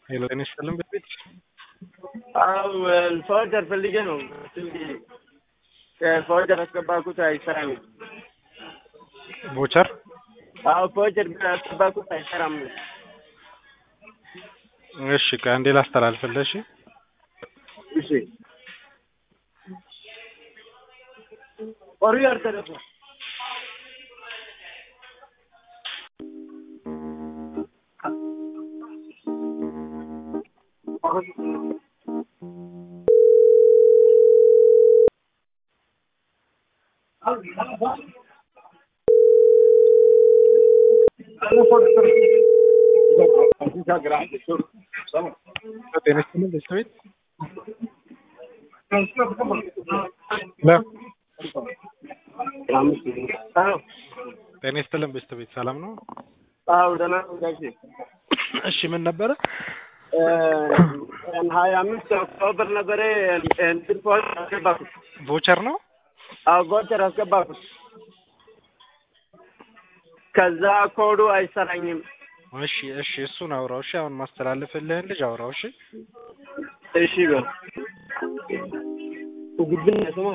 ሄሎ ጤና ይስጥልን በፊት አዎ ፎርጀር ፈልጌ ነው። ፎርጀር አስገባኩት አይሰራም። ቮቸር አዎ ፎርጀር አስገባኩት አይሰራም። እሺ ከአንዴ ላስተላልፍልህ። እሺ እሺ ኦሪየር ተረፈ ጤና ይስጥልን በስተቤት ጤና ይስጥልን በስተቤት ሰላም ነው? አዎ ደህና ነው ጋሼ። እሺ ምን ነበረ? ሀያ አምስት ኦክቶበር ነበረ እንትን ፎርጀር አስገባኩት። ቮቸር ነው? አዎ ቮቸር አስገባኩት። ከዛ ኮዱ አይሰራኝም። እሺ እሺ እሱን አውራው። እሺ አሁን ማስተላለፍልህን ልጅ አውራው። እሺ እሺ በል ግብን ስማ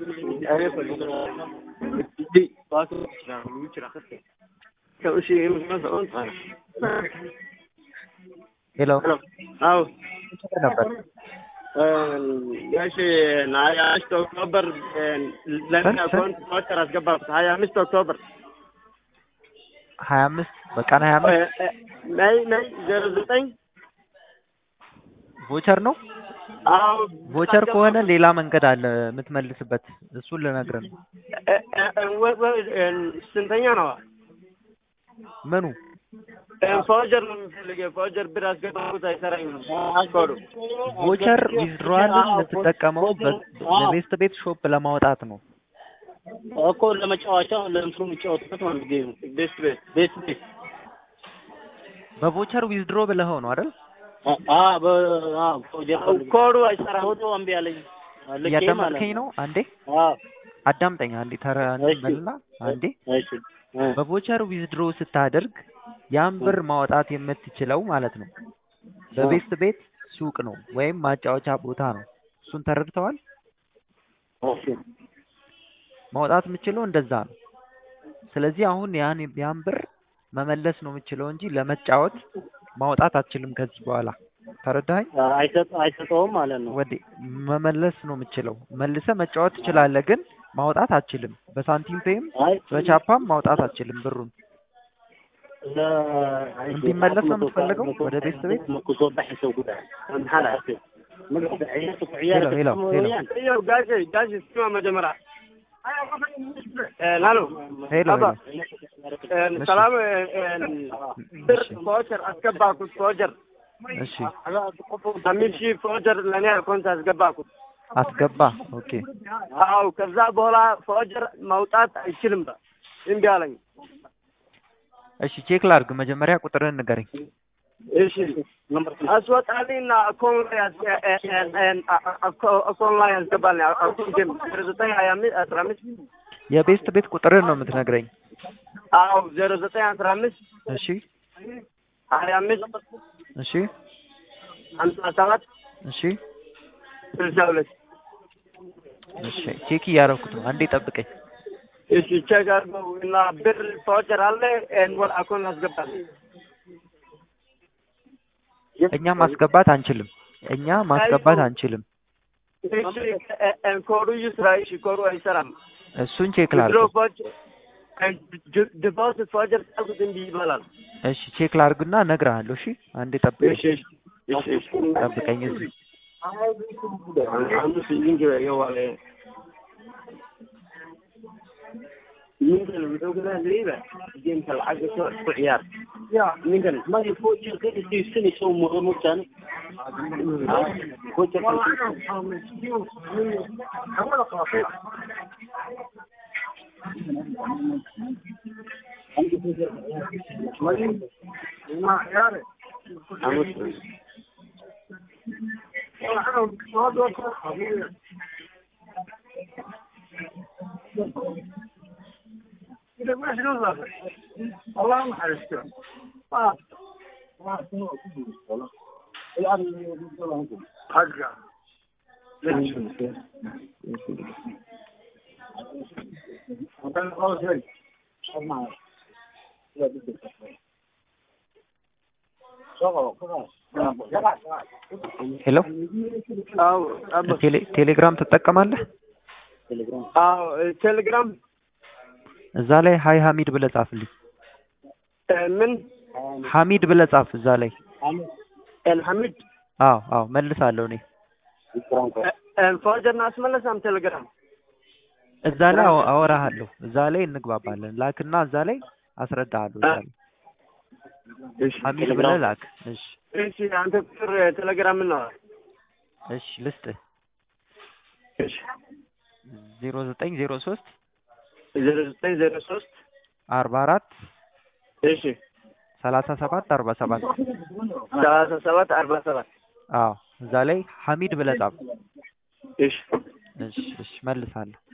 ሄሎ አዎ ነበር ጋሽ ሀያ አምስት ኦክቶበር ለምን አካውንት ቮቸር አስገባኩት። ሀያ አምስት ኦክቶበር ሀያ አምስት በቀን ሀያ አምስት ነይ ነይ ዜሮ ዘጠኝ ቮቸር ነው። አዎ ቮቸር ከሆነ ሌላ መንገድ አለ የምትመልስበት። እሱን ልነግርህ ነው። ስንተኛ ነው? ምኑ ፎርጀር ነው የምፈልገው። ፎርጀር ብር አስገባኩት አይሰራኝም ኮዱ። ቮቸር ዊዝድሮዋልን የምትጠቀመው በቤስት ቤት ሾፕ ለማውጣት ነው። እኮ ለመጫወቻ ለእንትኑ የሚጫወቱበት ማለት ጌሙ ቤስት ቤት ቤት ቤት በቮቸር ዊዝድሮ ብለኸው ነው አይደል? አ በ አ ፕሮጀክት ኮዱ አይሰራም። ኮዱ እምቢ አለኝ ልኬ ማለት እያዳመጥከኝ ነው? አንዴ አ አዳምጠኝ። አንዴ ተረ እሺ። በልና አንዴ እሺ እ በቮቸር ዊዝድሮ ስታደርግ ያን ብር ማውጣት የምትችለው ማለት ነው በቤስት ቤት ሱቅ ነው ወይም ማጫወቻ ቦታ ነው። እሱን ተረድተዋል? እሺ ማውጣት የምችለው እንደዛ ነው። ስለዚህ አሁን ያን ያን ብር መመለስ ነው የምችለው እንጂ ለመጫወት ማውጣት አትችልም ከዚህ በኋላ ተረዳኸኝ? አይሰጥ አይሰጠውም ማለት ነው። ወዴ መመለስ ነው የምችለው። መልሰ መጫወት ትችላለህ፣ ግን ማውጣት አትችልም። በሳንቲም ፔይም አይ በቻፓም ማውጣት አትችልም ብሩን። እንዲመለስ ነው የምትፈልገው ወደ ቤት ቤት? ሄሎ ሄሎ ሄሎ ይኸው ጋሼ ጋሼ ስማ መጀመሪያ ላሎ ሄሎ አባ ሄሎ ሰላም ብር ፎርጀር አስገባኩት ፎርጀር እሺ አምስት ሺህ ፎርጀር ለእኔ አካውንት አስገባኩት። አስገባ። ኦኬ አዎ ከዛ በኋላ ፎርጀር ማውጣት አይችልም በ እምቢ አለኝ። እሺ ቼክ ላድርግ። መጀመሪያ ቁጥርህን ንገረኝ። እሺ አስወጣልኝና አካውንት ላይ አስ- እ- እ- እ- አካ- አካውንት ላይ ያስገባልኝ አካውንቴም ዜሮ ዘጠኝ ሀያ አምስት አስራ አምስት የቤስት ቤት ቁጥርህን ነው የምትነግረኝ። አዎ ዜሮ ዘጠኝ አስራ አምስት እሺ ሀያ አምስት እሺ ሀምሳ ሰባት እሺ ስልሳ ሁለት እሺ ቼክ እያደረኩት ነው። አንዴ ጠብቀኝ። እሺ ቼክ አድርገው እና ብር ፎርጀር አለ ኤን ወደ አካውንት አስገባልኝ። እኛ ማስገባት አንችልም። እኛ ማስገባት አንችልም። እሺ እ- እ- ኮዱ ይስራ። እሺ ኮዱ አይሰራም። እሱን ቼክ ድሮ ላድርግ። ፎርጀር ዲፖዚት ፎርጀር ታልኩት እንዲህ ይባላል። እሺ ቼክ ላድርግና እነግርሃለሁ። እሺ አንዴ ጠብቀኝ፣ እሺ እሺ እሺ እሺ ጠብቀኝ እዚህ አምስት ሊንክ የዋለ ninkan wuxuu ku leeyahay geemka lacagta soo ku ciyaar ninkan ما يفوجر كده في سنة سو مرمتان فوجر amus الله ما حرسته ሄሎ አዎ አባ ቴሌ- ቴሌግራም ትጠቀማለህ? አዎ ቴሌግራም እዛ ላይ ሀይ ሀሚድ ብለህ ጻፍልኝ። እ፣ ምን ሀሚድ ብለህ ጻፍ እዛ ላይ። ኤልሐሚድ አዎ አዎ መልሳለሁ እኔ ፎርጀር አስመለሳም ቴሌግራም እዛ ላይ አወ- አወራሃለሁ። እዛ ላይ እንግባባለን። ላክና እዛ ላይ አስረዳሃለሁ። እዛ ላይ ሀሚድ ብለህ ላክ። እሺ እሺ አንተ ቁጥር ቴሌግራም ነው እሺ ልስጥህ። እሺ ዜሮ ዘጠኝ ዜሮ ሶስት ዜሮ ዘጠኝ ዜሮ ሶስት አርባ አራት እሺ ሰላሳ ሰባት አርባ ሰባት ሰላሳ ሰባት አርባ ሰባት አዎ እዛ ላይ ሀሚድ ብለህ ጻፍ። እሺ እሺ እሺ መልሳለሁ።